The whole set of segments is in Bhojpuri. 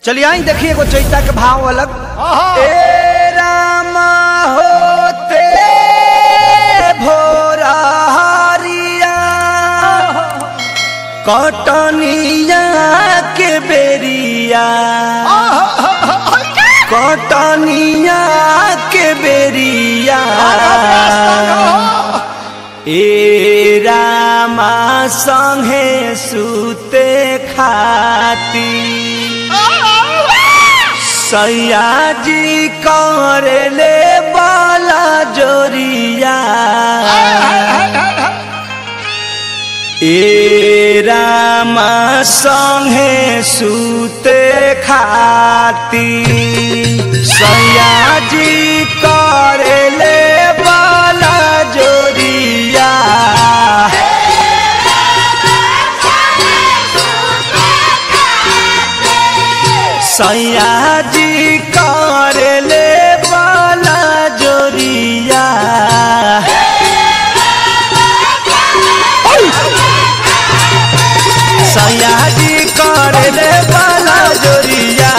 चलिए आई देखिए एगो चैता के भाव अलग आहा। ए रामा होते भोरा हरिया कटनिया के बेरिया कटनिया के बेरिया ए रामा संगे सुते खाती सैयाजी करले बाला जोरिया ए रामा संगे सुते खाती सैयाजी करले बाला जोरिया सैयाजी करले बाला जोरिया सैयाजी करले बाला जोरिया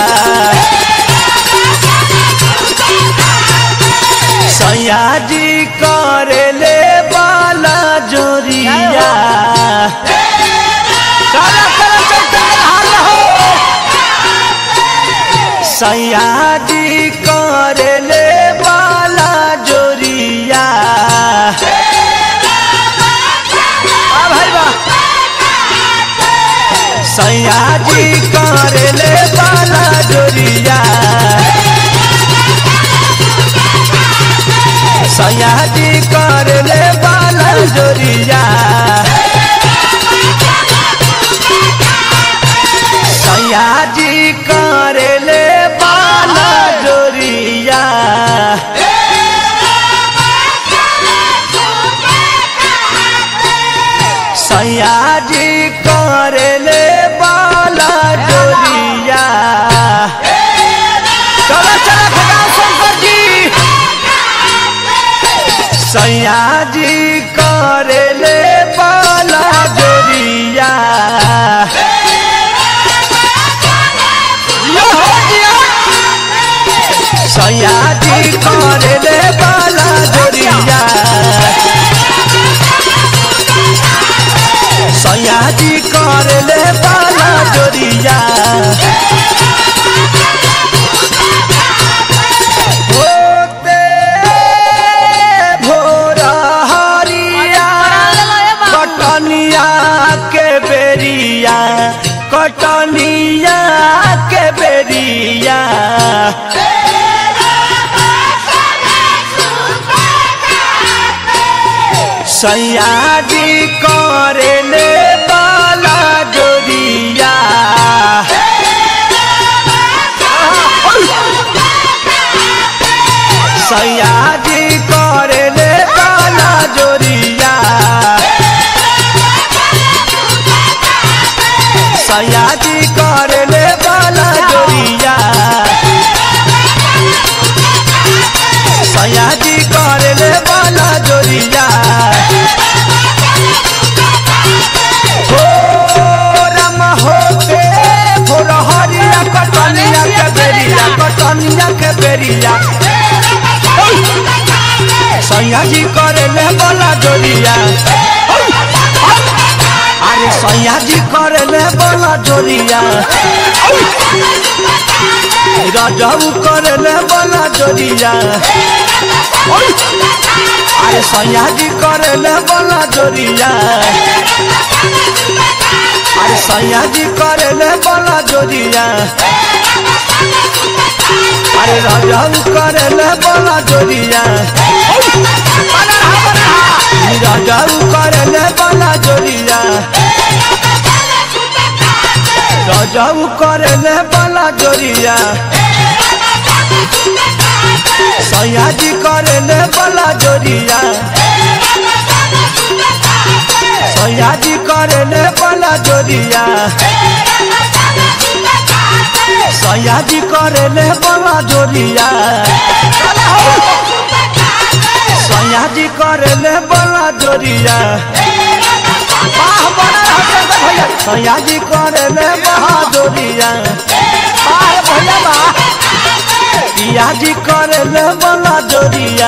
सैयाजी करले बाला जोरिया काला काला चलते हाल हो सैयाजी करले बाला जोरिया आ भाई बा सैयाजी करले बाला जोरिया सैयाजी करले बाला जोरिया सैयाजी करले बाला जोरिया सैयाजी करले बाला जोरिया चलो चलो खगाओ शंकर जी सैयाजी करले बाला जोरिया सैयाजी करले बाला जोरिया सैयाजी करले बाला जोरिया होते भोरा हरिया कटनिया के बेरिया कटनिया के बेरिया सैयाजी करले बाला जोरिया सैयाजी करले बाला जोरिया सैयाजी करले बाला जोरिया सैयाजी करले बाला जोरिया हो राम होते भोर हरिया कटनिया के बेरिया कटनिया के बेरिया सैयाजी करले बाला जोरिया अरे सैयाजी करले बाला जोरिया राजाऊ करले बाला जोरिया अरे सैयाजी करले बाला जोरिया अरे सैयाजी करले बाला जोरिया अरे राजाऊ करले बाला जोरिया राजाऊ करले बाला जोरिया राजाऊ करले बाला जोरिया सैयाजी करले बाला जोरिया सैयाजी करले बाला जोरिया सैयाजी करले बाला जोरिया सैयाजी करले बाला जोरिया वाह बड़ा भैया सैयाजी करले बहादुरिया बार पिया जी करे ले बोला जोरिया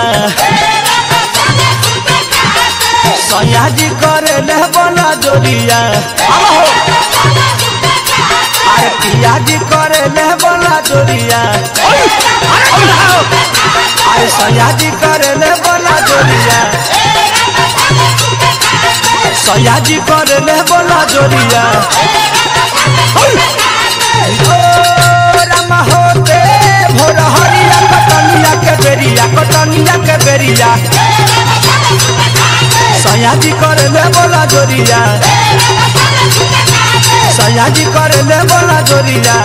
सैया जी करे ले बोला जोरिया आहो। अरे पिया जी करे ले बोला जोरिया अरे सैया जी करे ले बोला जोरिया सैया जी करे ले बोला जोरिया ओ रामा होते भोर हरिया कटनिया के बेरिया कटनिया के बेरिया सैया जी करे ले बोला जोरिया सैया जी करे ले बोला जोरिया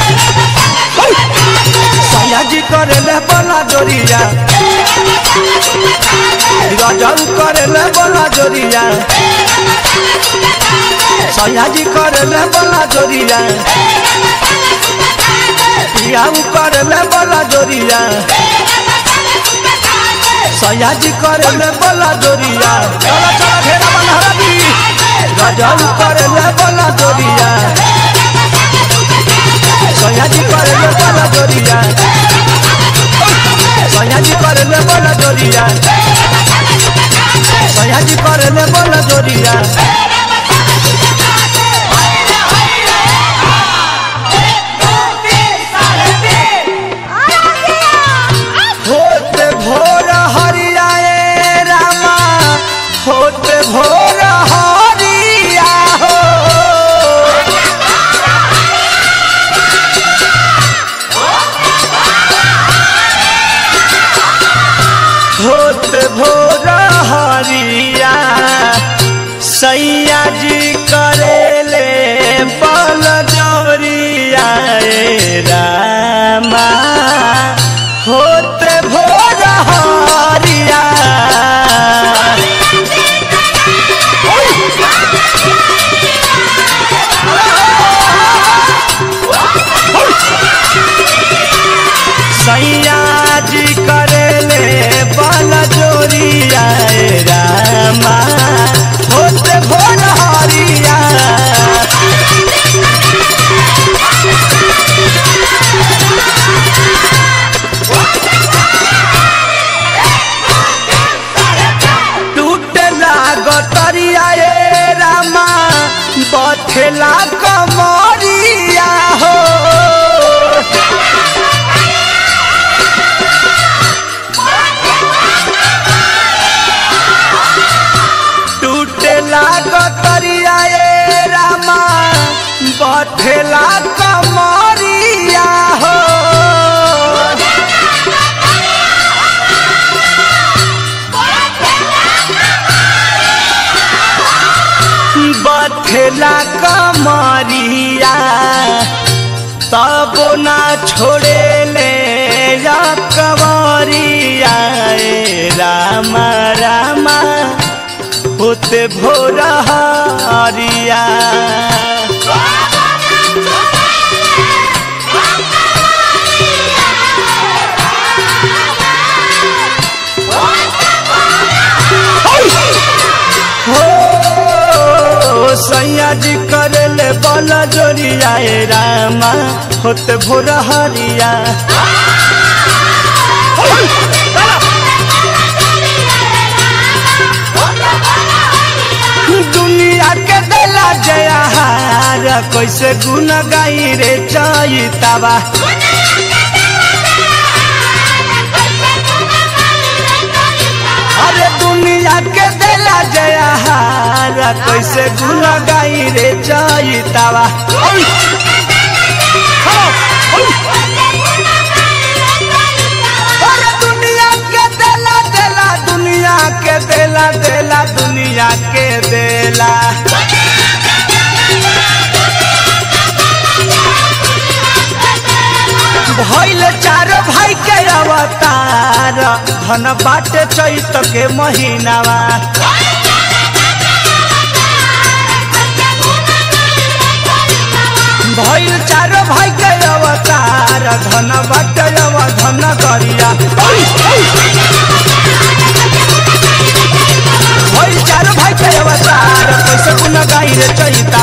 सैया जी करे ले बोला जोरिया गजल करे ले बोला जोरिया सैया जी करे ले बोला जोरिया पियाऊ करे ले बोला जोरिया सैया जी करे ले बोला जोरिया चलो चलो घेरा बनहरा दी गजल करे ले बोला जोरिया सैया जी करे ले बोला जोरिया सैया जी करे ले बोला जोरिया सैया जी करे ले बोला जोरिया होते भोर हरियाए रामा होते भोर हरिया हो होते भोर हरिया सैया जी करेले बल जोरिया ए रामा होते भोर हरिया सैया जी करेले बल जोरिया ए रामा होते भोर हरिया टूटला गतरिया ए रामा बथेला कमरिया हो टूटला गतरिया ए रामा बथेला कमरिया हो बथेला कमरिया तब ना छोड़े ले या कवरिया ए रामा रामा होते भोर हरिया हो सैया जी करले बल जोरिया ए रामा होते भोर हरिया दुनिया के दिला जयाहार कैसे गुन गाई रे चैतावा अरे दुनिया के दिला जयाहार कैसे गुन गाई रे चैतावा अरे दुनिया के दिला दिला दुनिया के दिला दिला दुनिया के दिला भइल चार भाई के अवतार धन बाटे चैत के महीनावा भइल चार भाई के अवतार धन बाटे अव धन करिया भइल चार भाई के अवतार कैसे गुन गाई रे चैता